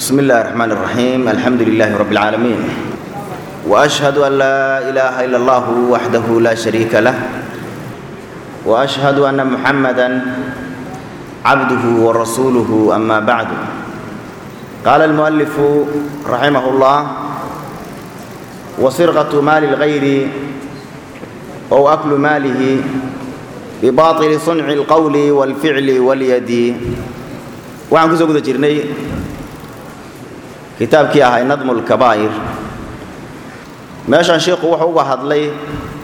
بسم الله الرحمن الرحيم الحمد لله رب العالمين واشهد ان لا اله الا الله وحده لا شريك له واشهد ان محمدا عبده ورسوله اما بعد قال المؤلف رحمه الله وسرقه مال الغير او اكل ماله بباطل صنع القول والفعل واليد waxaan kusoo guda jirnay kitaabkii ahay nadmu lkabaa'ir meeshaan sheikhu wuxuu uga hadlay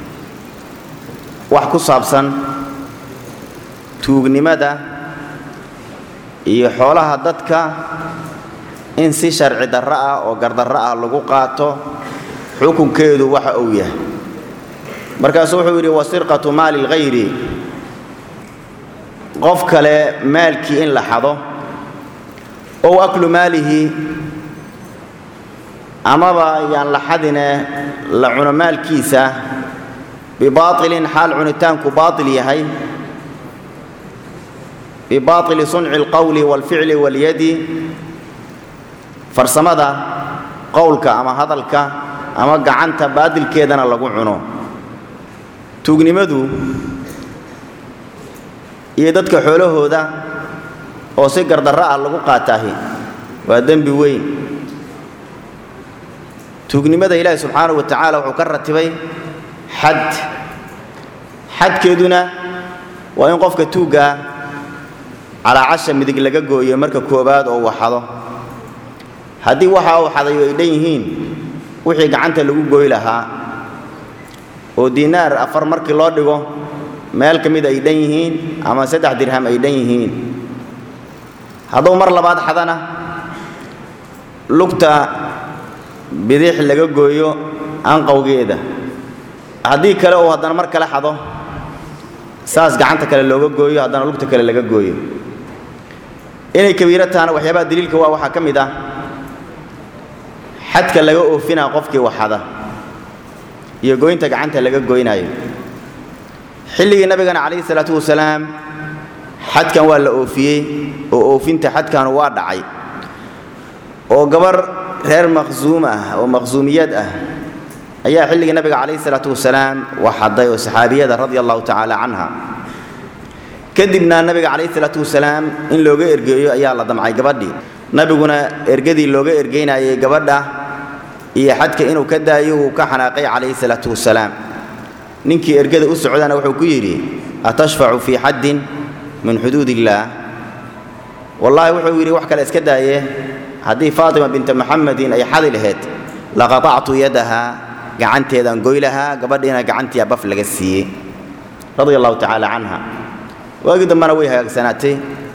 wax ku saabsan tuugnimada iyo xoolaha dadka in si sharci darro ah oo gardarro ah lagu qaato xukunkeedu waxa uu yahay markaasuu wuxuu yidhi wasirqatu maali lghayri qof kale maalkii in la xado ow aklu maalihi amaba yaan la xadine la cuno maalkiisa bibaailin xaal cunitaanku baail yahay bibaaili sunci alqowli waalficli walyadi farsamada qowlka ama hadalka ama gacanta baadilkeedana lagu cuno tuugnimadu iyo dadka xoolahooda oo si gardarro ah lagu qaataahi waa dembi weyn tuugnimada ilaahi subxaanahu wa tacaala wuxuu ka ratibay xad xadkeeduna waa in qofka tuuggaa calaacasha midig laga gooyo marka koowaad oo uu xado haddii waxa uu xadayo ay dhan yihiin wixii gacanta lagu gooy lahaa oo diinaar afar markii loo dhigo meel ka mid ay dhan yihiin ama saddex dirham ay dhan yihiin hadduu mar labaad xadana lugta bidix laga gooyo anqowgeeda haddii kale uu haddana mar kale xado saas gacanta kale looga gooyo haddana lugta kale laga gooyo inay kabiiro tahana waxyaabaha daliilka waa waxaa ka mid ah xadka laga oofinaa qofkii waxada iyo goynta gacanta laga goynaayo xilligii nabigana calayhi salaatu wasalaam xadkan waa la oofiyey oo oofinta xadkan waa dhacay oo gabar reer maqsuum ah oo maqsuumiyad ah ayaa xilligii nabiga calayhi salaatu wasalaam waxaday oo saxaabiyada radia allahu tacaala canha kadibna nabiga calayhi salaatu wasalaam in looga ergeeyo ayaa la damcay gabadhii nabiguna ergadii looga ergeynayay gabadha iyo xadka inuu ka daayo uu ka xanaaqay calayhi salaatu wasalaam ninkii ergada u socdana wuxuu ku yidhi atashfacu fii xaddin min xuduud illaah wallaahi wuxuu yidhi wax kale iska daaye haddii faatima binta muxamedin ay xadi laheyd laqatactu yadaha gacanteedaan goy lahaa gabadhiina gacantii baf laga siiyey radia allahu tacaala canha waagii dambena way hagaagsanaatay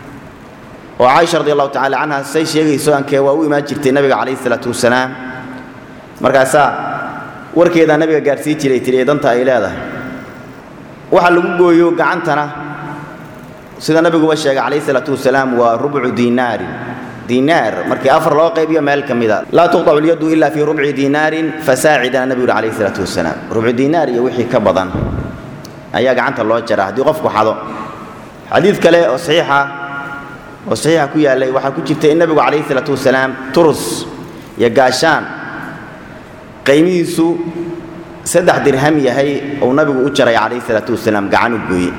oo caaisha radi allahu tacala canha say sheegayso ankee waa u imaan jirtay nabiga calayhi salaatu wasalaam markaasaa warkeedaa nabiga gaadhsii jiray tiri ee danta ay leedahay waxa lagu gooyo gacantana sida nabiguba sheegay calayhi salaatu wasalaam waa rubcu diinaarin diinaar markii afar loo qaybiyo meel ka mida laa tuqطacu اlyadu ila fii rubci diinaarin fasaacidana nabigu yuri calayhi salaatu wasalaam rubcu diinaar iyo wixii ka badan ayaa gacanta loo jaraa haddii qofku xado xadiid kale oo saxiixa oo saxiixa ku yaallay waxaa ku jirta in nabigu calayhi salaatu wasalaam turus iyo gaashaan qaymihiisu saddex dirham yahay uu nabigu u jaray calayhi salaatu wasalaam gacan u gooye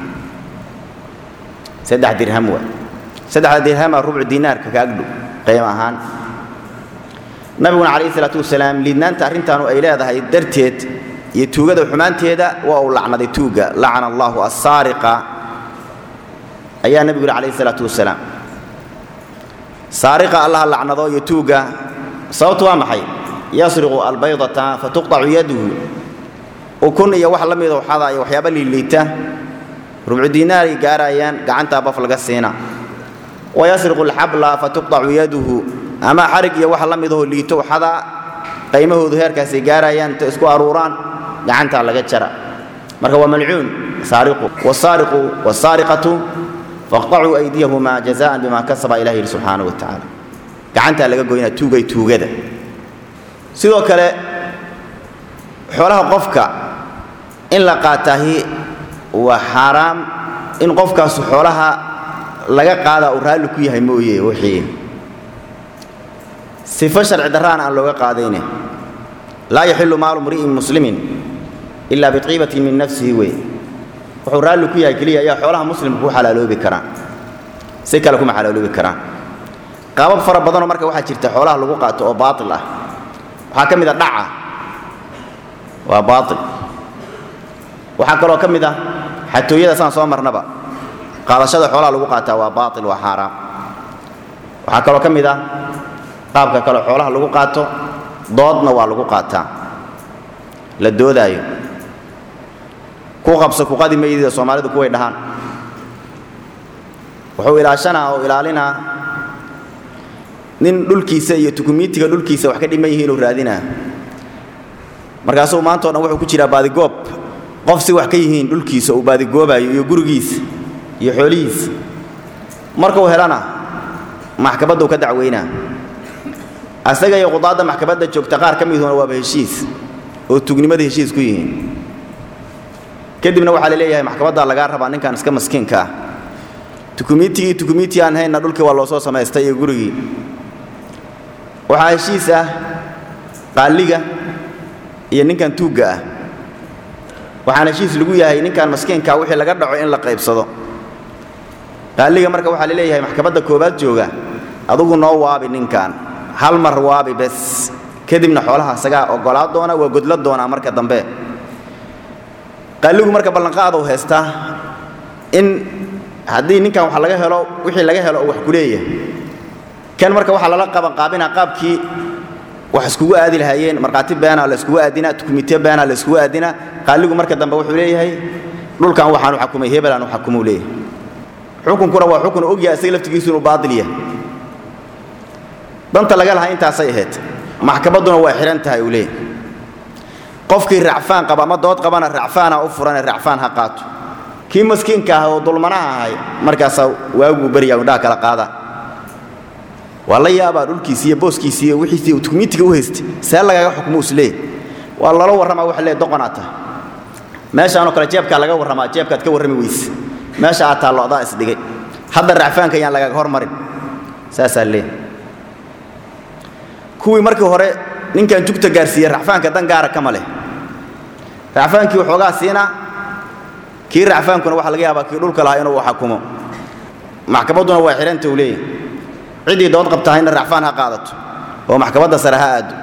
saddex dirham waa saddexda dirhama rubcu diinaarka ka agdhow qiimo ahaan nabiguna calayhi salaatu wasalaam liidnaanta arrintaanu ay leedahay darteed iyo tuugada xumaanteeda waa uu lacnaday tuugga lacana allahu assaariqa ayaa nebigu yidhi calayhi salaatu wasalaam saariqa allaha lacnado iyo tuugga sababtu waa maxay yasriqu albaydata fatuqطacu yaduhu ukun iyo wax la mida waxada iyo waxyaaba liiliita rubcu diinaaray gaarayaan gacantaa baf laga siina wayasriqu alxabla fatuqطacu yaduhu ama xarig iyo wax la midahoo liito waxada qaymahoodu heerkaasay gaarayaan inta isku aruuraan gacantaa laga jara marka waa malcuun saariqu wasaariqu wasaariqatu faqطacuu aydiyahuma jazaan bima kasaba ilah yidhi subxaanaه wa tacaala gacantaa laga goynaa tuugay tuugada sidoo kale xoolaha qofka in la qaataahi waa xaaraam in qofkaasu xoolaha laga qaadaa uu raalli ku yahay mooye wixii sifo sharci darraana aan looga qaadayne laa yaxilu maalu mri'in muslimin ilaa biqiibatin min nafsihi wey wuxuu raalli ku yahay keliya ayaa xoolaha muslimka ku xalaaloobi karaan si kale kuma xalaaloobi karaan qaabab fara badanoo marka waxaa jirta xoolaha lagu qaato oo baatil ah waxaa ka mid a dhaca waa baatil waxaa kaloo ka mid ah xatooyada saan soo marnaba qaadashada xoolaha lagu qaataa waa baatil waa xaaraam waxaa kaloo ka mid ah qaabka kale xoolaha lagu qaato doodna waa lagu qaataa la doodaayo ku qabso kuqadi maydida soomaalidu kuway dhahaan wuxuu ilaashanaa oo ilaalinaa nin dhulkiisa iyo tukumiitiga dhulkiisa wax ka dhiman yihiin inuu raadinaa markaasuu maanta o dhan wuxuu ku jiraa baadigoob qof si wax ka yihiin dhulkiisa uu baadigoobayo iyo gurigiisa iyo xoolihiisa markuu helana maxkamadduu ka dacweynaa asaga iyo qudaadda maxkamadda joogta qaar ka miduna waaba heshiis oo tugnimada heshiis ku yihiin kadibna waxaa la leeyahay maxkamaddaa lagaa rabaa ninkan iska maskiinka ah tukumiitigii tukumiitii aan haynna dhulkii waa loo soo samaystay iyo gurigii waxaa heshiis ah qaaliga iyo ninkan tuugga ah waxaana heshiis lagu yahay ninkan maskiinkaa wixii laga dhaco in la qaybsado qaaliga marka waxaa la leeyahay maxkamadda koowaad jooga adugu noo waabi ninkan hal mar waabi bes kadibna xoolaha isagaa oggolaa doona waa godla doonaa marka dambe qaaligu marka ballanqaadou haystaa in haddii ninkan wax laga helo wixii laga helo oo wax ku leeyahay kan marka waxaa lala qabanqaabinaa qaabkii wax iskugu aadi lahaayeen markhaati beenaa la iskugu aadinaa tukumite beenaa la iskugu aadinaa qaaligu marka dambe wuxuu leeyahay dhulkan waxaanu xakumay hebelaan u xakumuu leeyahay xukunkuna waa xukun ogyahay isaga laftigiisu inuu baatil yahay danta laga lahaa intaasay ahayd maxkamadduna waa xihan tahay uu leeyahay qofkii racfaan qaba ama dood qabana racfaana u furane racfaan ha qaato kii maskiinka ah oo dulmanaha ahay markaasaa waaguu beryaa indhaha kala qaada waa la yaabaa dhulkiisi iyo booskiisi iyo wixiisi tukumiitiga u haystay see lagaga xukmo isleey waa lala warramaa waxa leey doqonaa tahay meeshaanoo kale jeebkaa laga warramaa jeebkaad ka warrami weyse meesha aad taallo adaa isdhigay hadda racfaanka yaan lagaga hormarin saasaa leey kuwii markii hore ninkan jugta gaarsiiyey racfaanka dan gaara kama leh racfaankii waxoogaa siinaa kii racfaankuna waxaa laga yaabaa kii dhulka lahaa inuu xakumo maxkamadduna waa xihanta uu leeyahay ciddii dood qabtahayna racfaan ha qaadato oo maxkamadda sare ha aado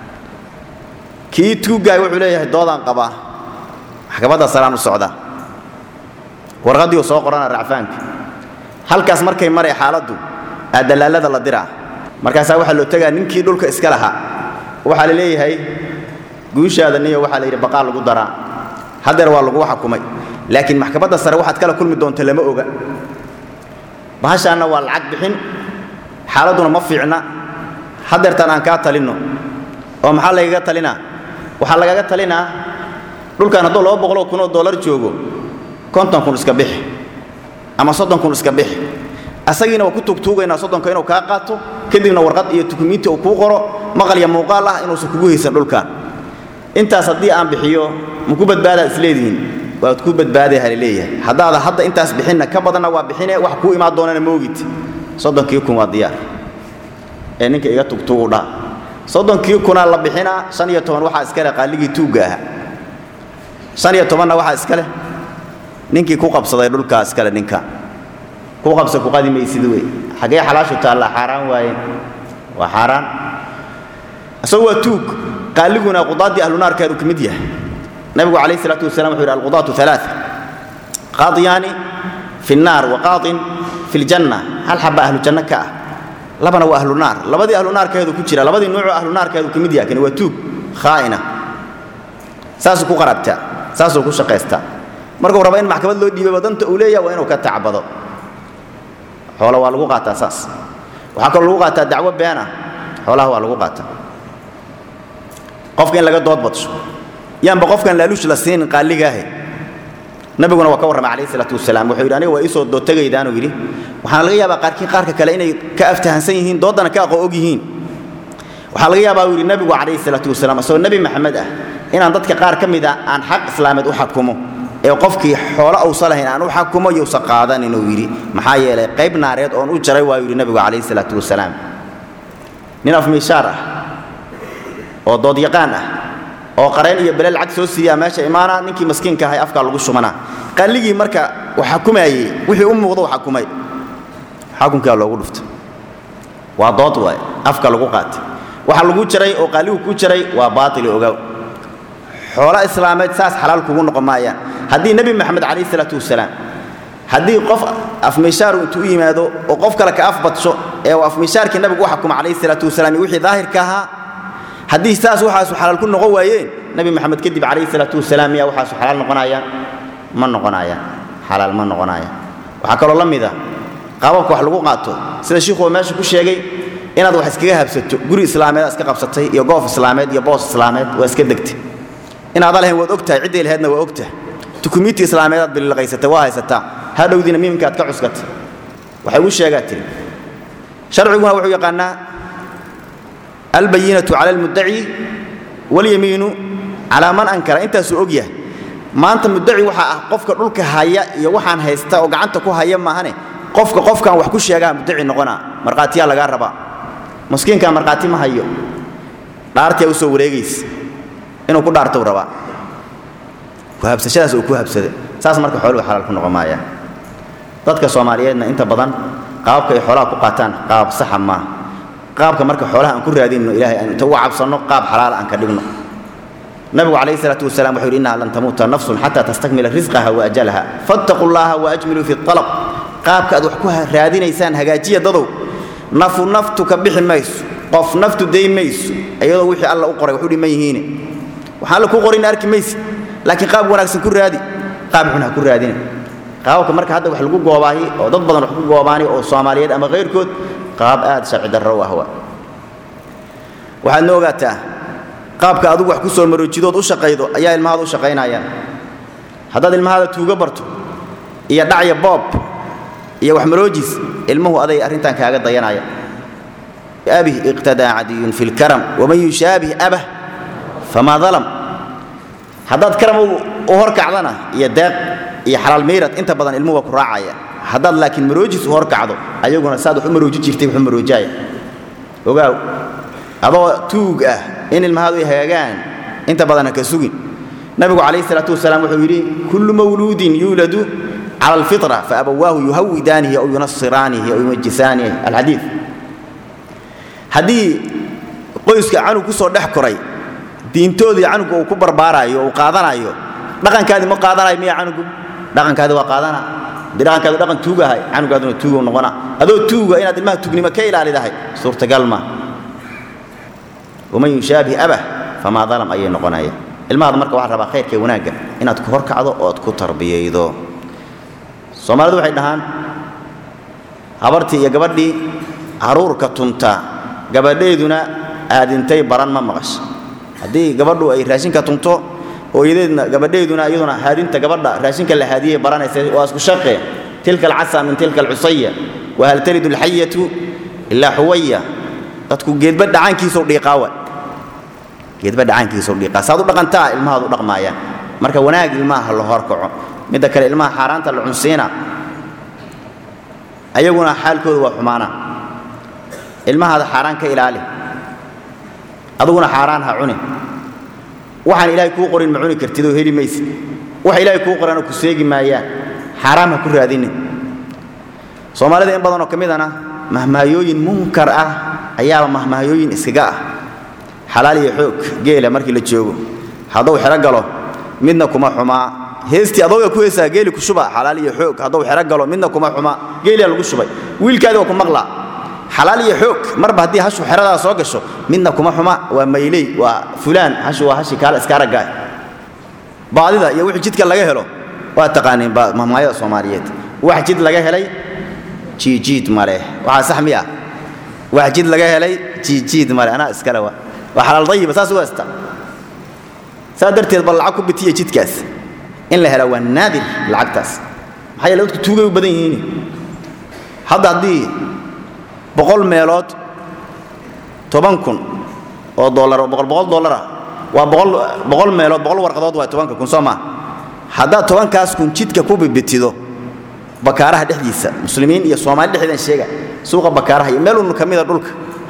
kii tuuggaay wuxuu leeyahay doodaan qabaa maxkamadda sareaan u socdaa warqaddiiu soo qorana racfaanka halkaas markay maray xaaladdu aa dallaalada la diraa markaasaa waxaa loo tegaa ninkii dhulka iska lahaa waxaa la leeyahay guushaada niyo waxaa la yidhi baqaa lagu daraa haddeer waa lagu xakumay laakiin maxkamadda sare waxaad kala kulmi doonta lama oga bahashaanna waa lacag bixin xaaladduna ma fiicna haddeertaan aan kaa talinno oo maxaa lagaga talinaa waxaa lagaga talinaa dhulkan hadduu laba boqoloo kunoo dollar joogo konton kun iska bixi ama soddon kun iska bixi asagiina waa ku tuugtuugaynaa soddonka inuu kaa qaato kadibna warqad iyo tukumiinti uu kuu qoro maqal iyo muuqaal ah inuusan kugu haysan dhulkan intaas haddii aan bixiyo ma ku badbaadaa isleedihiin waad ku badbaaday halaleeyahay haddaada hadda intaas bixinna ka badanna waa bixine wax kuu imaan doonana moogid soddonkii kun waa diyaar ee ninka iga tugtuugu dhaa soddonkii kunaa la bixinaa shan iyo toban waxaa iska leh qaaligii tuugga ahaa shan iyo tobanna waxaa iska leh ninkii ku qabsaday dhulkaa iskale ninka ku qabsa ku qadi maysid wey xaggee xalaashu taallaa xaaraan waayeen waa xaaraan isagu waa tuug qaaliguna qudaaddii ahlunaarkeedu ka mid yahay nabigu calayh isalaatu wasalam wuxuu yidhi alqudaatu alaa qaadiyaani fi nnaar wa qaadin fi ljanna hal xaba ahlu janno ka ah labana waa ahlu naar labadii ahlu naarkeedu ku jira labadii nuucoo ahlu naarkeedu ka mid yahay kani waa tuug khaa'ina saasuu ku qarabtaa saasuu ku shaqaystaa markuu raba in maxkamad loo dhiibaba danta uu leeyahay waa inuu ka tacbado xoola waa lagu qaataa saas waxaa kaloo lagu qaataa dacwo beena xoolaha waa lagu qaataa qofka in laga dood badsho yaanba qofkan laaluush la siinin qaaligaahe nabiguna waa ka warramay calayhi salaatu wasalaam wuxuu yidhi aniga waa iisoo dood tegaydaanuu yidhi waxaana laga yaabaa qaarkii qaarka kale inay ka aftahansan yihiin dooddana ka aqoo og yihiin waxaa laga yaabaa uu yidhi nabigu calayhi salaatu wasalaam isagoo nebi maxamed ah inaan dadka qaar ka mid a aan xaq islaameed u xakumo ee qofkii xoolo uusa lahayn aan u xakumo yousa qaadan inuu yidhi maxaa yeelay qayb naareed oon u jaray waayuu yidhi nabigu calayhi salaatu wasalaam nin afmiishaar ah oo doodyaqaan ah oo qareen iyo bele lacag soo siiyaa meesha imaana ninkii maskiinka ahay afkaa lagu shumanaa qalligii marka wax xukumaayey wixii u muuqdo xakumay xukunkaa loogu dhuftay waa dood waay afka lagu qaatay waxa lagu jaray oo qaaligu ku jaray waa baatil ogaaw xoolo islaameed saas xalaal kugu noqon maayaan haddii nebi maxamed calayhi salaatu wasalaam haddii qof afmiishaaru intuu u yimaado oo qof kale ka afbadsho ee uu afmiishaarkii nabigu u xukuma calayhi salaatu wasalaam iyo wixii daahirka ahaa haddii saas waxaasu xalaal ku noqon waayeen nebi maxamed kadib calayhi salaatu wasalaam miyaa waxaasu xalaal noqonayaan ma noqonayaan xalaal ma noqonayaan waxaa kaloo la mid ah qaababka wax lagu qaato sida shiikhu meesha ku sheegay inaad wax iskaga habsato guri islaameed iska qabsatay iyo goof islaameed iyo boos islaameed waa iska degtay inaada lahayn waad ogtahay ciddii lahaydna waa ogtahay dukumiinti islaameed aad bililaqaysatay waa haysataa hadhowdiina miimka aad ka cuskatay waxay ugu sheegaa tiri sharciguna wuxuu yaqaanaa albayinatu cala almuddaci walyamiinu calaa man ankara intaasuu og yahay maanta muddaci waxaa ah qofka dhulka haya iyo waxaan haysta oo gacanta ku haya maahane qofka qofkaan wax ku sheegaa muddaci noqonaa markhaatiyaa lagaa rabaa maskiinkaa markhaati ma hayo dhaartiyaa u soo wareegaysa inuu ku dhaartou rabaa ku habsashadaas uu ku habsaday saas marka xooluhu xalaal ku noqon maayaan dadka soomaaliyeedna inta badan qaababka ay xoolaha ku qaataan qaab saxa maaha qaabka marka xoolaha aan ku raadinno ilahay aan inta uga cabsanno qaab xalaala aan ka dhigno nabigu calayhi salaatu wasalaam wuxuu yidhi innaha lan tamuuta nafsun xataa tastakmila risqaha wa ajalaha fattaquu llaha waajmiluu fi alab qaabka aad wax ku raadinaysaan hagaajiya dadow nafu naftu ka bixi mayso qof naftu day mayso iyadoo wixii alla u qoray wax u dhiman yihiine waxaan alla ku qorin arki maysid laakiin qaab wanaagsan ku raadi qaab xun ha ku raadina qaababka marka hadda wax lagu goobaahi oo dad badan wax ku goobaani oo soomaaliyeed ama kayrkood qaab aad sharci darro u ah waa waxaad na ogaataa qaabka adugu wax ku soo maroojidood u shaqaydo ayaa ilmahaada u shaqaynayaan haddaad ilmahaada tuugo barto iyo dhacya boob iyo wax maroojis ilmuhu aday arrintan kaaga dayanaya abih iqtadaa cadiyun fi lkaram waman yushaabih abah famaa dalam haddaad karam u horkacdana iyo deeq iyo xalaal miirad inta badan ilmuhu waa ku raacaya haddaad laakiin maroojis u horkacdo ayaguna saad wax u marooji jirtay wax u maroojaya ogaaw adoo tuug ah in ilmahaadu ay hagaagaan inta badan ha ka sugin nabigu calayhi salaatu wasalaam wuxuu yidhi kullu mawluudin yuuladu cala alfitra faabawaahu yuhawidaanihi aw yunasiraanihi aw yumajisaanihi alxadiid haddii qoyska canug ku soo dhex koray diintoodii canuga uu ku barbaaraayo uu qaadanayo dhaqankaadii ma qaadanayo miya canugu dhaqankaadi waa qaadana haddii dhaqankaadu dhaqan tuugahay canugaaduna tuugu noqona adoo tuuga inaad ilmaha tuugnimo ka ilaalidahay suurtagal ma waman yushaabih abah famaa dalam ayay noqonaya ilmahaada marka waxaa rabaa khayrka wanaagga inaad ku horkacdo ood ku tarbiyaydo soomaalidu waxay dhahaan habartii iyo gabadhii haruurka tunta gabadheeduna aadintay baran ma maqasha haddii gabadhu ay raashinka tunto hooyadeedna gabadheeduna iyaduna haadinta gabadha raashinka la haadiyey baranaysa waa isku shaqe tilka alcasa min tilka alcusaya wahal talidu alxayatu ilaa xuwaya dadku geedba dhacaankiisou dhiiqaawa geedba dhacaankiisou dhiiqaa saad u dhaqantaa ilmahaad u dhaqmaayaan marka wanaag ilmaha la horkaco midda kale ilmaha xaaraanta la cunsiina ayaguna xaalkooda waa xumaana ilmahaada xaaraan ka ilaali aduguna xaaraan ha cuni waxaan ilaahay kuu qorin ma cuni kartid oo heli maysid waxa ilaahay kuu qorana ku seegi maayaan xaaraam ha ku raadinin soomaalida in badanoo ka midana mahmaayooyin munkar ah ayaaba mahmaayooyin iskaga ah xalaal iyo xoog geela markii la joogo hadduu xero galo midna kuma xumaa heestii adooga ku heesaa geeli ku shuba xalaal iyo xoog hadduu xero galo midna kuma xumaa geeliyaa lagu shubay wiilkaadi waa ku maqlaa xalaal iyo xoog marba haddii hashu xeradaa soo gasho midna kuma xuma waa mayley waa fulaan hashu waa hashi kaala iska araggaah baadida iyo wixii jidka laga helo waa taqaaniin mahmaayada soomaaliyeed wax jid laga helay jiijiid male waxaa sax miya wax jid laga helay jiijiid male anaa iskale waa waa xalaal dayiba saas u heesta saa darteed bal lacag ku bitiya jidkaas in la hela waa naadir lacagtaas maxaa yeele dadku tuugay u badan yihiin hadda haddii boqol meelood toban kun oo dollar oo boqol boqol dollar ah waa boqol boqol meelood boqol warqadood waa tobanka kun soo maa haddaad tobankaas kun jidka ku bibitido bakaaraha dhexdiisa muslimiin iyo soomaali dhexdeedan sheega suuqa bakaaraha iyo meel un ka mida dhulka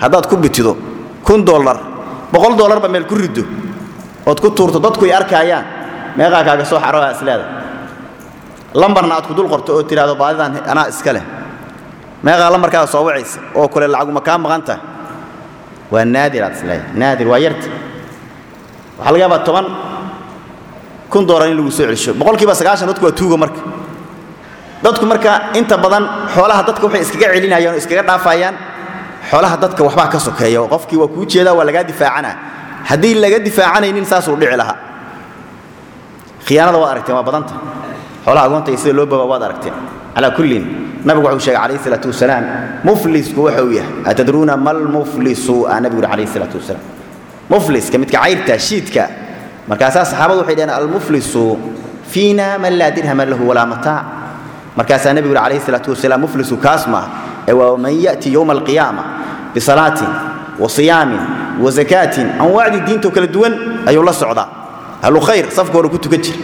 haddaad ku bitido kun dollar boqol dollarba meel ku riddo ood ku tuurto dadku ay arkaayaan meeqaa kaaga soo xaroa isleeda lambarna aad ku dul qorto oo tidhaahdo baadidan anaa iska leh meeqaa lambarkaada soo wacaysa oo kule lacaguma kaa maqan tahay waa naadir aad isleedahay naadir waa yarta waxaa laga yaabaa toban kun dollar in lagu soo celisho boqolkiiba sagaashan dadku waa tuugo marka dadku marka inta badan xoolaha dadka waxay iskaga celinayaan oo iskaga dhaafayaan xoolaha dadka waxbaa ka sokeeya oo qofkii waa kuu jeedaa waa lagaa difaacana haddii laga difaacanaynin saasuu dhici lahaa khiyaanada waad aragteen waa badanta xoolaha agoonta iyo sida loo baba waad aragteen calaa kullin nabigu wuxuu sheegay calayhi salaatu wasalaam muflisku waxa uu yahay atadruuna mal muflisu aa nabigu yidhi calayhi salaatu wasalaam mufliska midka cayrta shiidka markaasaa saxaabadu waxay dhaheen almuflisu fiina man laa dirhama lahu walaa mataac markaasaa nebigu yidhi calayhi salaatu wasalaam muflisu kaas maaha ee waa man ya'ti yowma alqiyaama bisalaatin wa siyaamin wa zakaatin anwaacdii diintoo kala duwan ayuu la socdaa ahlu khayr safka hore ku tukan jira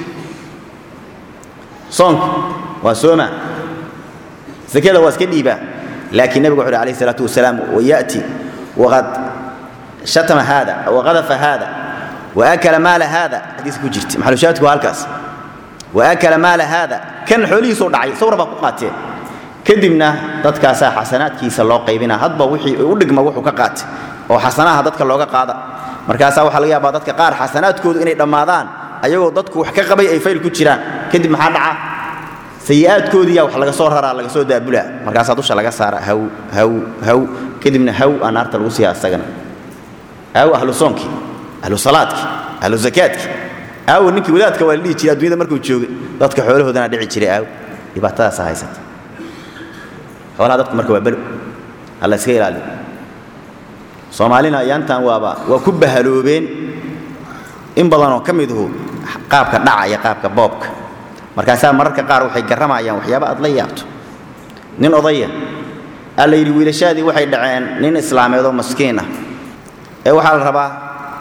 soonka waa sooma zakada waa iska dhiibaa laakiin nebigu wuxu uhi alayhi salaatu wasalaam waya'ti waqad shatama haada waqadafa haada waakala maala haada xadiiska ku jirta maxalushaadku waa halkaas waakala maala haada kan xoolihiisuu dhacay sawra baa ku qaateen kadibna dadkaasaa xasanaadkiisa loo qaybina hadba wixii u dhigma wuxuu ka qaatay oo xasanaha dadka looga qaada markaasaa waxaa laga yaabaa dadka qaar xasanaadkoodu inay dhammaadaan ayagoo dadku wax ka qabay ay fayl ku jiraan kadib maxaa dhaca sayi'aadkoodiiyaa wax laga soo raraa laga soo daabulaa markaasaa dusha laga saara haw haw haw kadibna haw aa naarta lagu siiya asagana haw ahlu soonkii ahlu salaadkii ahlu zakaadkii aawo ninkii wadaadka waa la dhihi jiray addunyada markuu joogay dadka xoolahoodana dhici jiray aaw dhibaatadaasa haysata xoolaha dadku marka waa belo alla iska ilaaliyo soomaalina ayaantan waaba waa ku bahaloobeen in badanoo ka miduhu qaabka dhacaya qaabka boobka markaasaa mararka qaar waxay garramayaan waxyaaba aad la yaabto nin odaya aa la yidhi wiilashaadii waxay dhaceen nin islaameed oo maskiin ah ee waxaa la rabaa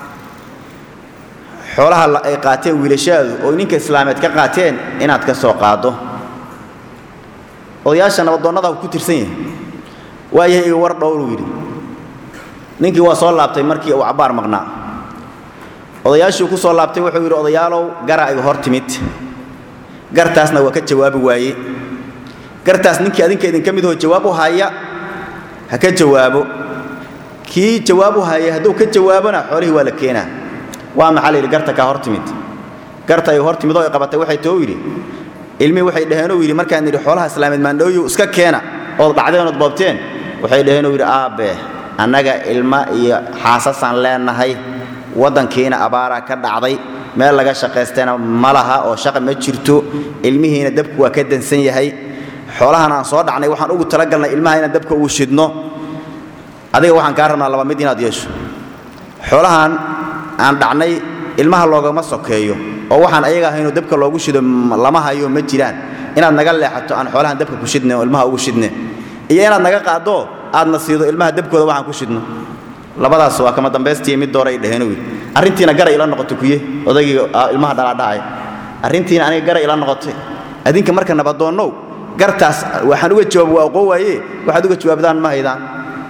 xoolaha ay qaateen wiilashaadu oo ninka islaameed ka qaateen inaad ka soo qaaddo odayaasha nabadoonnada ku tirsan yahay waayahay iga war dhowruu yidhi ninkii waa soo laabtay markii uu cabbaar maqnaa odayaashuu ku soo laabtay wuxuu yidhi odayaalow gara igu hor timid gartaasna waa ka jawaabi waaye gartaas ninkii adinka idinka midahoo jawaab u haya ha ka jawaabo kii jawaab u haya hadduu ka jawaabona xoolihii waa la keenaa waa maxaa la yidhi garta kaa hor timid garta ay hor timid oo ay qabatay waxay too yidhi ilmihii waxay dhaheenoo yidhi markaan nidhi xoolaha islaameed maandhooyu iska keena ood dhacdeen ood boobteen waxay dhaheenoo yidhi aabe annaga ilma iyo xaasasaan leenahay waddankiina abaaraa ka dhacday meel laga shaqaystayna ma laha oo shaqa ma jirto ilmihiina dabku waa ka dansan yahay xoolahan aan soo dhacnay waxaan ugu talagalnay ilmaha inaan dabka ugu shidno adiga waxaan kaa rabnaa laba mid inaad yeesho xoolahan aan dhacnay ilmaha loogama sokeeyo oo waxaan ayaga ahaynoo dabka loogu shido lama hayo ma jiraan inaad naga leexato aan xoolahan dabka ku shidne oo ilmaha ugu shidne iyo inaad naga qaaddo aadna siido ilmaha dabkooda waxaan ku shidno labadaas waa kama dambaystiiyo mid doora ay dhaheen wy arrintiina gara ila noqotay kuye odaygii ilmaha dhalaadhacaya arrintiina aniga gara ila noqotay adinka marka nabadoonnow gartaas waxaan uga jawaab waa oqoo waaye waxaad uga jawaabdaan ma haydaan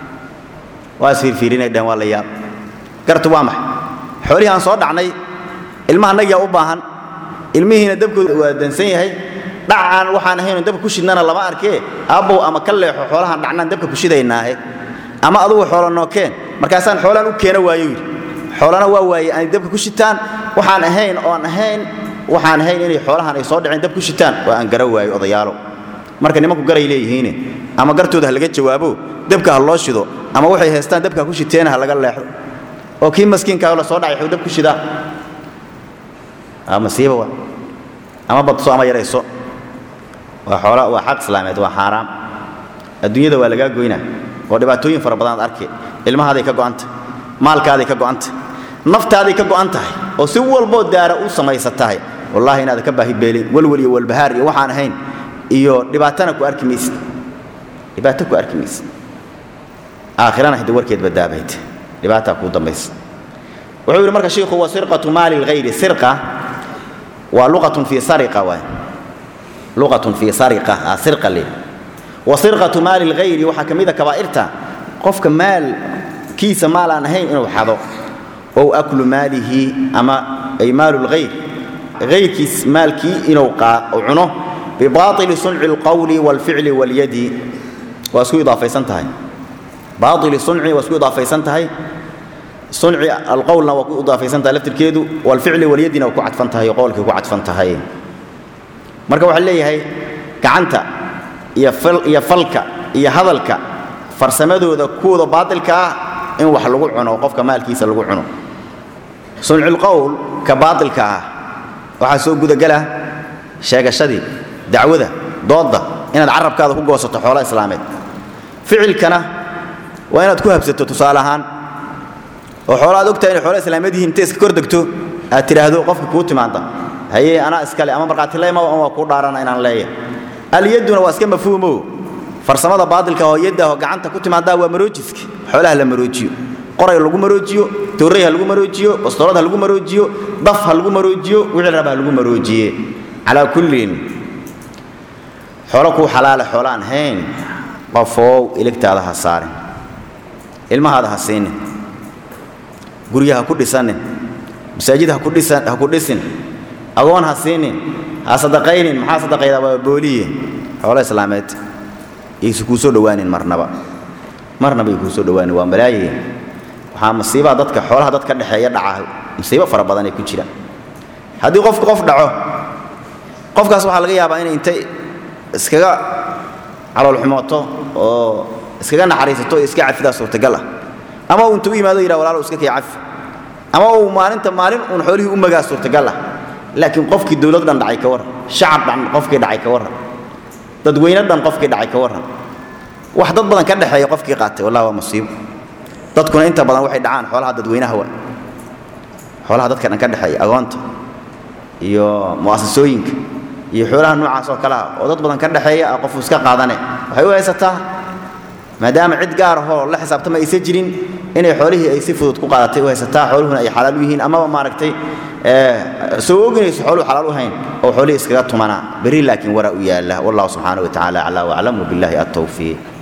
waa isfiirfiirinay dhaheen waa la yaab gartu waa maxay xoolihii aan soo dhacnay ilmaha nagiyaa u baahan ilmihiina dabkooda waa dansan yahay dhacaan waxaan ahaynoo dabka ku shidnana lama arkee aabbow ama ka leexo xoolahaan dhacnaan dabka ku shidaynaahe ama adugu xoolo nookeen markaasaan xoolaan u keena waayo yidhi xoolana waa waaye aanay dabka ku shitaan waxaan ahayn oon ahayn waxaan ahayn inay xoolahan ay soo dhaceen dab ku shitaan waa aan gara waayo odayaalo marka nimanku garay leeyihiine ama gartooda ha laga jawaabo dabka ha loo shido ama waxay haystaan dabka ku shiteena ha laga leexdo oo kii maskiinkaa la soo dhacay xuu dab ku shidaa masiiba waa ama badso ama yarayso waa xoola waa xaq islaameed waa xaaraam adduunyada waa lagaa goynaa oo dhibaatooyin fara badanaad arki ilmahaaday ka go'an tahay maalkaaday ka go'an tahay naftaaday ka go'an tahay oo si walboo daara u samaysa tahay wallaahi inaada ka baahi beelin walwal iyo walbahaar iyo waxaan ahayn iyo dhibaatana ku arki maysid dhibaato ku arki maysid aakhirana hidda warkeed badaabayd dhibaataa kuu dambaysa wuxuu yidhi marka shiikhu wa sirqatu maali lghayri sirqa waa luqatun fii sariqa waay luqatun fii sariqa aa sirqa leeyahay wa sirqatu maali lghayri waxaa ka mid a kabaa'irta qofka maal kiisa maal aan ahayn inuu xado ow aklu maalihi ama ay maalu lghayr hayrkiis maalkii inuu cuno bibaaili sunci alqawli waalficli walyadi waa isku idaafaysan tahay baaili sunci waa isku idaafaysan tahay sunci alqowlna waa ku idaafaysan tahay laftirkeedu waalficli walyadina waa ku cadfan tahay oo qowlkay ku cadfan tahay marka waxaa leeyahay gacanta iyo falka iyo hadalka farsamadooda kuwooda baatilka ah in wax lagu cuno qofka maalkiisa lagu cuno sunculqowl ka baatilka ah waxaa soo gudagala sheegashadii dacwada doodda inaad carabkaada ku goosato xoolo islaameed ficilkana waa inaad ku habsato tusaale ahaan oo xoolo aad ogtahay inay xoolo islaameed yihiin intay iska kor degto aad tidhaahdo qofka kuu timaada haye anaa iskale ama markhaatileyma waa kuu dhaarana inaan leeya alyadduna waa iska mafhuumo farsamada baatilka oo yadda oo gacanta ku timaadaa waa maroojiska xoolaha la maroojiyo qoray lagu maroojiyo tooray ha lagu maroojiyo bastoolad ha lagu maroojiyo daf ha lagu maroojiyo wixii raba ha lagu maroojiye calaa kullin xoolo kuu xalaale xoolo aan hayn qofoow iligtaada ha saarin ilmahaada ha siinin gurya ha ku dhisanin masaajid ha ku dhisin agoon ha siinin ha sadaqaynin maxaa sadaqaydaa waa booliye xoolo islaameed yaysu kuu soo dhowaanin marnaba marnaba ay kuu soo dhowaanin waa malaaye waxaa masiibaha dadka xoolaha dad ka dhexeeya dhaca masiibo fara badan ay ku jiraan haddii qofku qof dhaco qofkaas waxaa laga yaabaa inay intay iskaga caloolxumooto oo iskaga naxariisato oo iska cafidaa suurtagal ah ama uu intuu u yimaado yidhah walaalow iska kii cafi ama uu maalinta maalin uun xoolihii u magaa suurtagal ah laakiin qofkii dowlad dhan dhacay ka warran shacab dhan qofkii dhacay ka warran dadweyne dhan qofkii dhacay ka warran wax dad badan ka dhexeeya qofkii qaatay wallahi waa musiibo dadkuna inta badan waxay dhacaan xoolaha dadweynaha wa xoolaha dadka dhan ka dhexeeya agoonta iyo mu'asasooyinka iyo xoolaha noocaas oo kale ah oo dad badan ka dhexeeya ah qofuu iska qaadane waxay u haysataa maadaama cid gaar ahoo la xisaabtama aysan jirin inay xoolihii ay si fudud ku qaadatay u haysataa xooluhuna ay xalaal u yihiin amaba maaragtay soo oginayso xooluhu xalaal u hayn oo xoolihii iskaga tumanaa berri laakiin waraa u yaalla wallahu subxaanahu wa tacaala aclaa waclam wabillahi attawfiiq